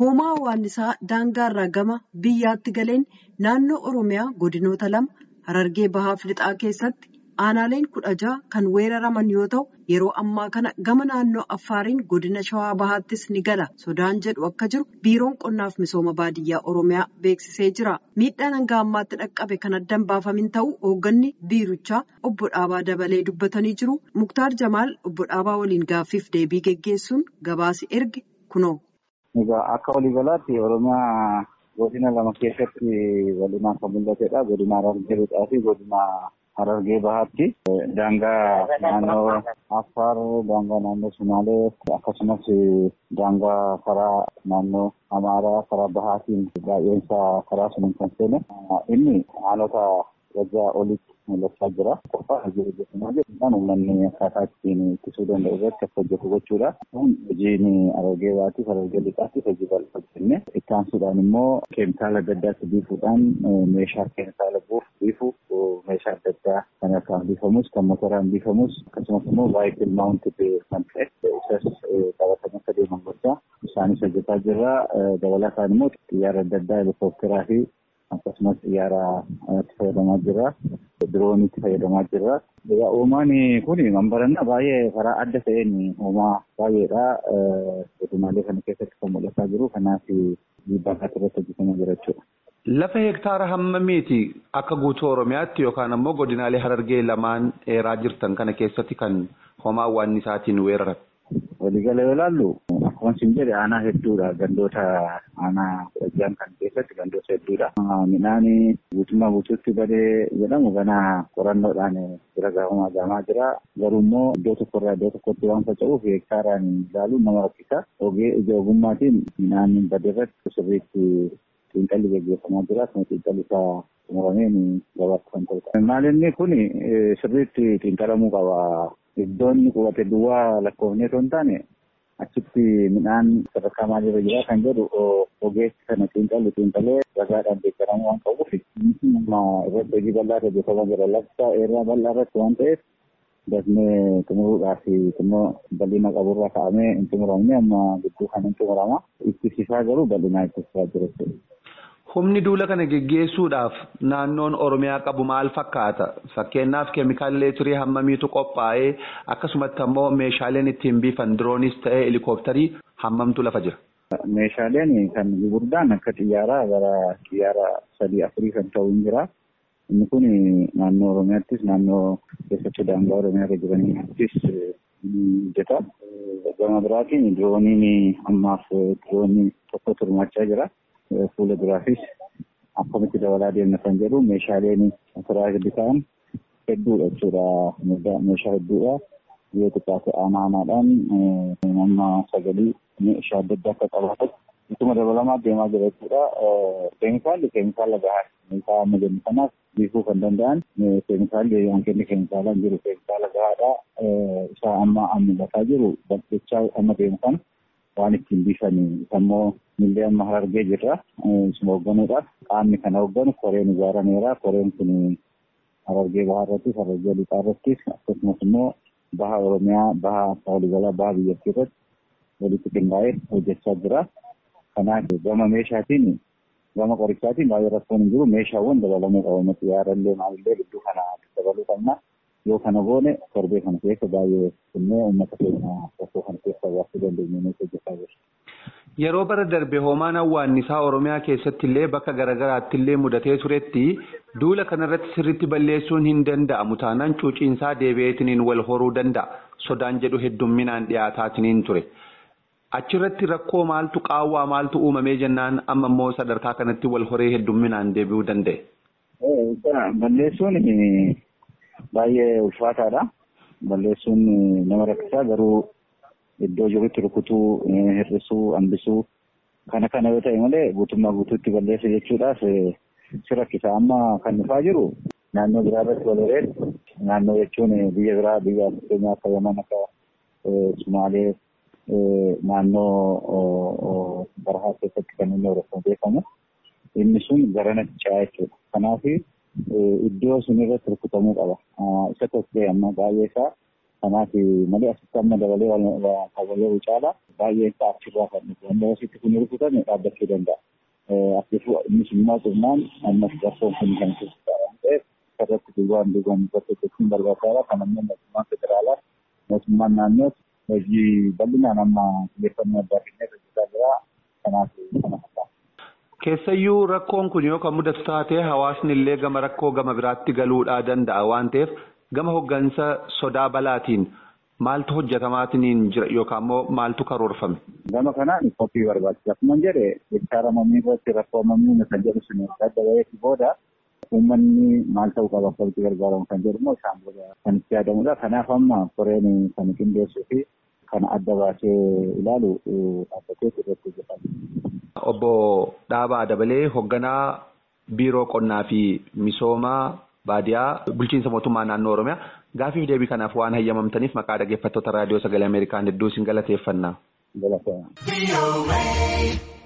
hoomaa waannisaa daangaarraa gama biyyaatti galeen naannoo oromiyaa godinoota lama harargee bahaaf lixaa keessatti aanaaleen kudha jaha kan weeraraman yoo ta'u yeroo ammaa kana gama naannoo affaariin godina shawaa bahaattis ni gala sodaan jedhu akka jiru biiroon qonnaaf misooma baadiyyaa oromiyaa beeksisee jira miidhaan hanga ammaatti dhaqqabe kan addan baafamin ta'u hoogganni biirichaa obbo Dhaabaa dabalee dubbatanii jiru muktaar jamaal obbo Dhaabaa waliin gaaffiif deebii geggeessuun gabaasi erge kunoo. Egaa akka waliigalaatti Oromiyaa godina lama keessatti bal'inaan kan mul'atedha. Godina Harargee Lixaa fi godina Harargee Bahaatti. Daangaa naannoo Affaar, daangaa naannoo Sumaalee akkasumas daangaa karaa naannoo Amaaraa karaa Bahaatiin baay'eensa karaa suniin kan seene. Inni aanota waggaa olitti mul'achaa jira. Qofaa hojii hojjetumaa jedhuudhaan uummanni akkaataa ittiin ittisuu danda'u irratti akka hojjetu gochuudha. Kun hojiin Harargee Bahaatti Harargee Lixaatti hojii bal'aa hojjenne. Itti aansuudhaan immoo keemikaala adda addaatti biifuudhaan meeshaa keemikaala buuf biifu meeshaa adda addaa kan harkaan biifamus kan motoraan biifamus akkasumas immoo baay'ee maawuntid kan ta'e isas qabatanii akka deeman gochaa isaanis hojjetaa jirra. Dabalataan immoo xiyyaara adda addaa helikoophiteraa fi akkasumas xiyyaara itti fayyadamaa jirra. Diroonii itti fayyadamaa jirra. Egaa uumaan kun mambaranna baay'ee karaa adda ta'een uumaa baay'eedha. Godinaalee kana keessatti kan mul'ataa jiru. Kanaaf dhiibbaa irratti hojjetamaa jira jechuudha. Lafa hektaara hammamiiti akka guutuu Oromiyaatti yookaan ammoo godinaalee Harargee lamaan dheeraa jirtan kana keessatti kan homaa waannisaatiin weeraran? Waliigala yoo ilaallu akkuma isin jedhe aanaa hedduudha. Gandoota aanaa Wajjaan kan keessatti gandoota hedduudha. Midhaan guutummaa guutuutti badee jedhamu ganaa qorannoodhaan bira gahamaa gahamaa jira. Garuu immoo iddoo tokkorraa iddoo tokkotti waan faca'uuf hektaaraan ilaaluun nama rakkisa. Ogee ija ogummaatiin midhaan badee irratti sirriitti xiinxalli gaggeeffamaa jira. Akkuma xiinxalli isaa xumurameen gabaatti kan ta'udha. Maalinni kun sirriitti xiinxalamuu qaba. Iddoon qubate duwwaa lakkoofnee osoo hin taane achitti midhaan sadarkaa maalirra jira kan jedhu ogeessi kana xiinxalli xiinxalee ragaadhaan deeggaramuu waan qabuuf amma irratti hojii bal'aa hojjetamaa jira. Lakkoofsa eeraa bal'aa irratti waan ta'eef dafnee xumuruudhaaf immoo bal'ina qaburraa ka'amee hin xumuramne amma gidduu kan hin xumurama. Ittisiisaa garuu bal'inaa ittisiisaa jira jechuudha. Humni duula kana geggeessuudhaaf naannoon Oromiyaa qabu maal fakkaata? Fakkeenyaaf keemikaala leetirii hammamiitu qophaa'ee akkasumatti ammoo meeshaaleen ittiin biifan diroonis ta'ee helikoophtarii hammamtu lafa jira? Meeshaaleen kan gurguddaan akka xiyyaaraa gara xiyyaara sadii afurii kan ta'u hin jira. Inni kun naannoo Oromiyaattis naannoo keessattuu daangaa Oromiyaa irra jiranittis hojjeta. Gama biraatiin dirooniin ammaaf diroonii tokko hirmaachaa jira. fuula duraafis akkamitti dabalaa deemna kan jedhu meeshaaleen asirraa gadi ta'an hedduudha jechuudha. Meeshaa hedduudha. Yoo xiqqaate aanaa aanaadhaan nama sagalii meeshaa adda addaa akka qabaatan ittuma dabalamaa deemaa jira jechuudha. Keemikaalli keemikaala gahaa meeshaa amma jennu kanaaf biifuu kan danda'an keemikaalli hanqinni keemikaalaan jiru keemikaala gahaadha. Isaa amma mul'ataa jiru bakkeechaa amma deemu kana waan ittiin biifanii immoo millee amma harargee jirra. Isuma hoogganuudhaaf qaamni kana hoogganu koreen ijaarameera. Koreen kun harargee bahaa irrattis harargee lixaa irrattis akkasumas immoo baha Oromiyaa baha waliigalaa baha biyyattii irratti walitti qindaa'ee hojjechaa jira. Kanaaf gama meeshaatiin gama qorichaatiin baay'ee rakkoon hin jiru meeshaawwan dabalamuu qabu. Xiyyaarallee maalillee gidduu kana dabaluu qabna. Yoo kana goone torbee kana keessa baay'ee innee uummata keenya rakkoo kana keessa baasuu dandeenye hojjechaa jirra. Yeroo bara darbe hoomaan hawwaannisaa Oromiyaa keessatti illee bakka garaagaraatti illee mudatee turetti duula kanarratti sirriitti balleessuun hin danda'amu taanaan cuuciinsaa deebi'eetiniin wal horuu danda'a. Sodaan jedhu heddumminaan dhiyaataatiniin ture. Achirratti rakkoo maaltu qaawwaa maaltu uumamee jennaan amma immoo sadarkaa kanatti wal horee heddumminaan deebi'uu danda'e. Balleessuun baay'ee ulfaataadha. Balleessuun nama rakkisaa garuu iddoo jirutti rukutuu, hir'isuu, hambisuu kana kana yoo ta'e malee guutummaa guutuutti balleessa jechuudhaaf si rakkisa. Amma kan dhufaa jiru naannoo biraa irratti wal horeen naannoo jechuun biyya biraa biyya fakkeenyaaf akka Yaman akka Sumaalee naannoo barahaa keessatti kan inni horeffamu beekamu inni sun garanatti ce'aa jechuudha. Kanaaf iddoo sun irratti rukutamuu qaba. Isa tokko amma baay'ee isaa Kanaaf malee asitti amma dabalee kabalee caala baay'een isaa achirraa kan dhufu. Wanta asitti kun rukutame dhaabbachuu danda'a. Akkasuma innis immoo qonnaan ammas rakkoon kun kan keessaa waan ta'eef irratti duwwaan duwwaan irratti hojjechuun barbaachisaadha. Kan ammoo mootummaan federaalaa mootummaan naannoos hojii bal'inaan amma xiyyeeffannoo addaa kennee hojjetaa jira. Kanaaf kana fakkaata. Keessayyuu rakkoon kun yoo kan mudatu taate hawaasni illee gama rakkoo gama biraatti galuudhaa danda'a waan ta'eef gama hoggansa sodaa balaatiin maaltu hojjetamaatiin jira yookaan immoo maaltu karoorfame. Gama kanaan qophii barbaachisa. Akkuma jedhe hektaara mamii irratti rakkoo mamii kan jedhu sun adda baheetti booda uummanni maal ta'uu qaba akka itti gargaaramu kan jedhu immoo isaan booda kan itti yaadamudha. Kanaaf amma koreen kan qindeessuu fi kan adda baasee ilaalu dhaabbatee irratti hojjetama. Obbo Dhaabaa Dabalee hoogganaa biiroo qonnaa fi misoomaa baadiyaa bulchiinsa mootummaa naannoo Oromiyaa gaafiif deebii kanaaf waan hayyamamtaniif maqaa dhaggeeffattoota raadiyoo sagalee Ameerikaan hedduu isin galateeffanna. Galateeffanna.